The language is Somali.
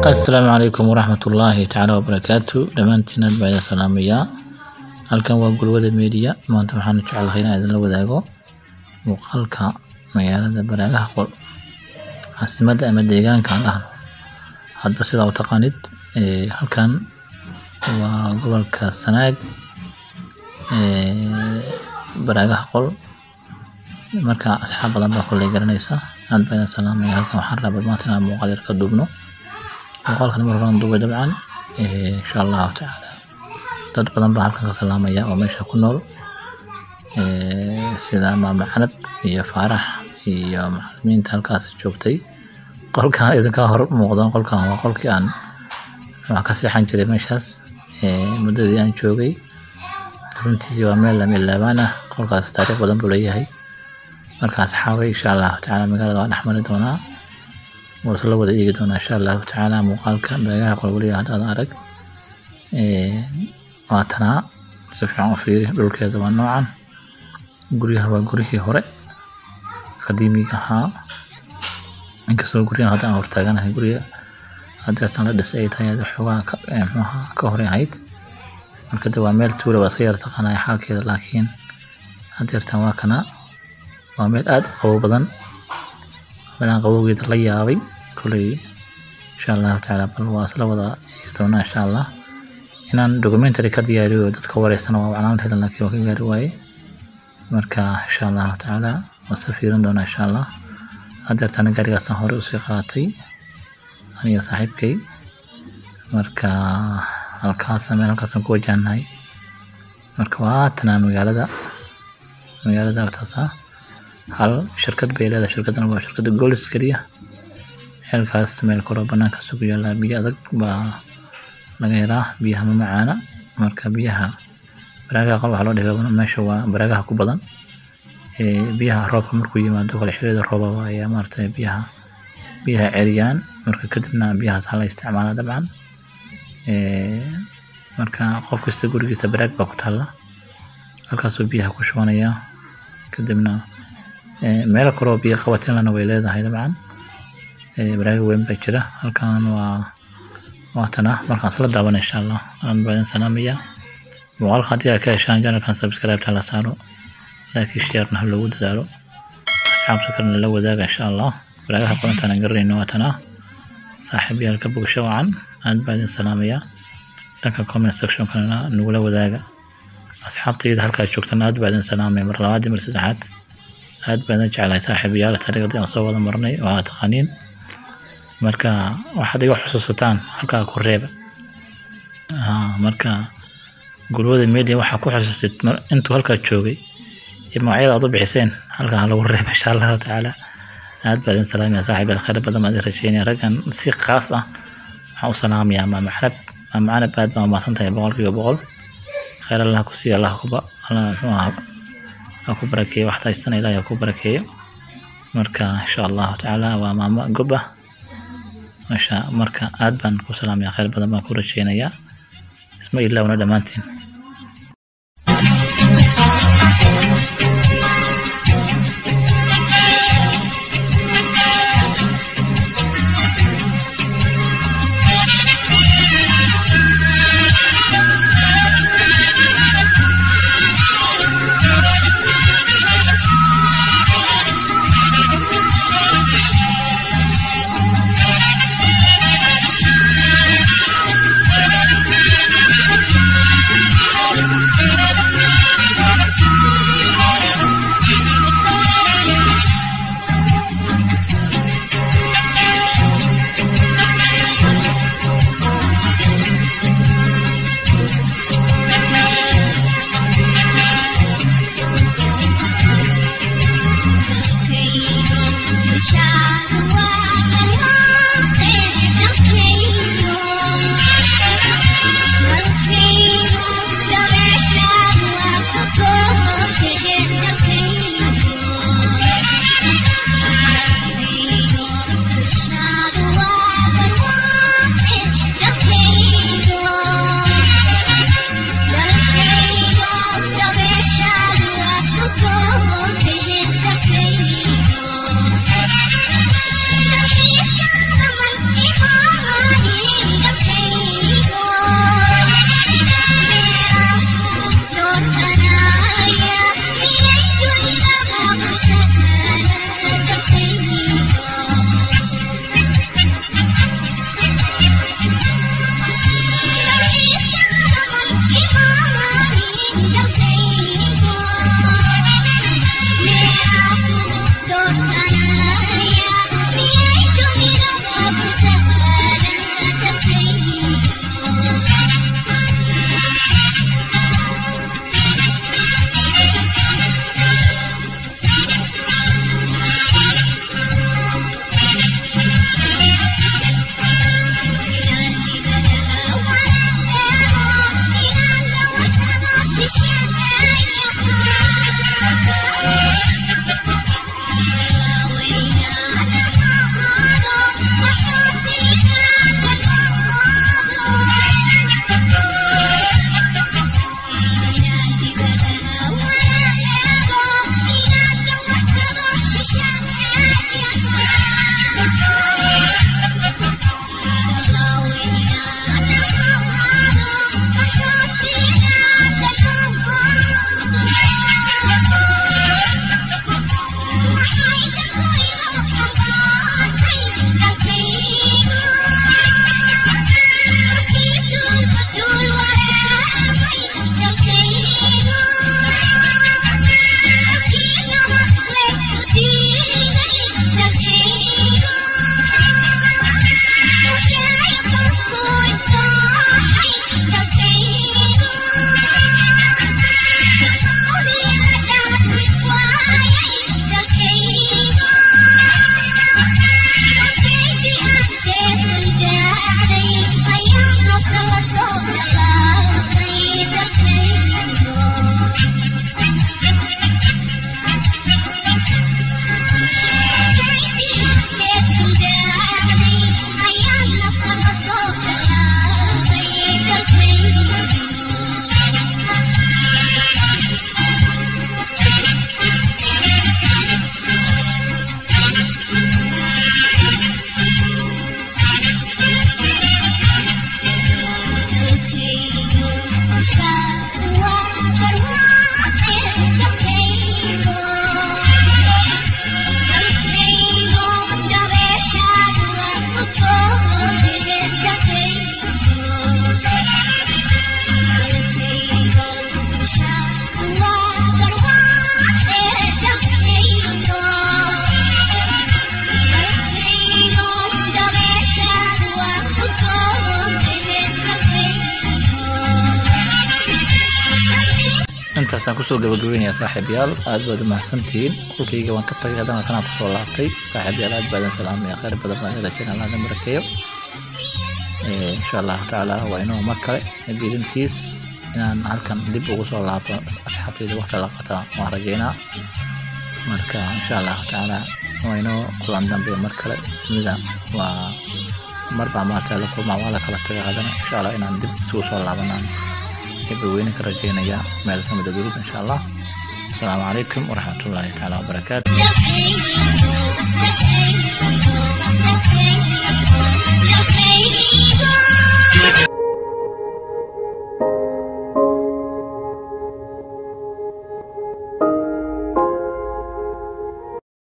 asalaamu calaykum waraxmat ullaahi tacaala wabarakaatu dhammaantiin aad baa idin salaamayaa halkan waa gulwada media maanta waxaan jeclahay inaan idinla wadaago muuqaalka magaalada baraagaha qol caasimadda ama deegaanka aan dhahno hadba sidaa u taqaanid ee, halkan waa gobolka sanaag ee, baraagaha qol marka asxaab badan baa kolley garanaysa aad baa idin salaamaya halkan waxaan rabaa maanta inaan muuqaal yar ka duubno muuqaalkan mar horaan duubay dabcan eh, insha allahu tacaala dad badan baa halkan ka salaamaya oo meesha ku nool eh, sida maama canab iyo faarax iyo macalimiinta halkaas joogtay qolkan idinka hor muuqda qolkan waa qolkii aan wax ka seexan jiray meeshaas eh, muddadii aan joogay runtii waa meel lama ilaabaan ah qolkaas taariikh badan buu leeyahay marka asxaabay insha allahu tacaala magaalada waa dhex mari doonaa waa isla wada eegi doonaa insha allahu tacaala muuqaalka beegaha qolwaliga haddaadan arag Ee, waa tanaa si fiican u fiiri dhulkeeda waa noocan guryaha waa guryihii hore qadiimiga ahaa inkastoo guryahan hadda aan hortaaganahay gurya hadeertan la dhisay ay tahay xoogaa ka ee, muxuu ahaa ka hore ahayd marka de waa meel tuula waa iska yara taqaanaya xaalkeeda laakiin hadeertan waa kana waa meel aad u qabow badan meelaan qabowgeeda la yaabay kolley insha allahu tacaala bal waa isla wada eegi doonaa insha allah inaan documentary ka diyaariyo dadka wareysana waa wacnaan lahayd laakiin waa ka gaari waaye marka insha allahu tacaala waan soo fiirin doonaa insha allah hadeertana gaarigaasaan hore usii qaatay aniga saaxiibkay marka halkaas meel halkaasaan ku wajahnahay marka waa tanaa magaalada magaalada agtaasa hal shirkad bay leedahay shirkaddan waa shirkadda golis keliya xeelkaas meel koroo banaankaas ku yaallaa biyo adag baa laga helaa biyaha ma macaana marka biyaha baraagaha qol waxaa loo dhigaa meesha waa baraagaha ku badan ee biyaha roobka markuu yimaado kale xilliyada roobaba ayaa maaragtay biyaha biyaha ceriyaan marka kadibna biyahaas hala isticmaalaa dabcan ee marka qof kasta gurigiisa baraag baa ku taalla halkaasuu biyaha ku shubanaya kadibna ee, meelo kaloo biyo qabatinlana way leedahay dabcan ee, baraaga weyn baa jira halkan waa waa tana markaan isla daawana insha allah aan baa idin salaamaya muuqaalka haddii aad ka heshaan janalkan subscribe la saaro laakiin sharena ha loogu dadaalo asxaabta kalena la wadaaga insha allah baraagaha qorantaan aan garanayno waa tana saaxiibayaal ka bogsho wacan aad baa idin salaamaya dhanka comment section kalena nagula wadaaga asxaabtayda halkaa joogtana aad baa idin salaamaya mar labaad iyo mar saddexaad aad baan idin jeclahay saaxiibayaal taariikhdii aan soo wada marnay oo aad taqaaniin marka waxaad iga xusuusataan halkaa ku reeba Haa, marka gulwada media waxaa ku xusuusid mar- intuu halkaa joogay iyo magacyada aad u bixiseen halkaa ha lagu reeba insha allahu tacaala aad baa idin salaamaya saaxiibayaal khayr badan baan idin rajeynaya raggan si khaas ah waxaan u salaamayaa maama canab maama canab aad baa umahadsan tahay boqolkiiba boqol khayr allah ku siiya allah kuba allah muxuu ahaa ha ku barakeeyo waxaad haystana ilaahay ha ku barakeeyo marka insha allahu tacaala waa maamo gob ah masha marka aad baan ku salaamaya khayr badan baan ku rajeynayaa isma ilaawna dhammaantiin Thank you. intaasaan kusoo gabagabaynayaa saaxiibayaal aad baad u mahadsantihiin qolkayga waan ka tagay haddana kanaan kusoo laabtay saaxiibayaal aad baadan salaamaya khayr badan baan ilaajeen allah idin barakeeyo insha allahu tacaala waa inuu mar kale biidinkiis inaan halkan dib ugu soo laabto asxaabtayda waqti la qataa waan rajeynaa marka insha allahu tacaala waa inoo kulan dambe mar kale dunida waa marbaa maarta la kulmaa waa la kala taga haddana insha allah inaan dib isugu soo laabanaan eebaweyne ka rajeynaya meel kamida dunida insha allah asalaamu calaykum waraxmatullaahi tacaala wabarakaatu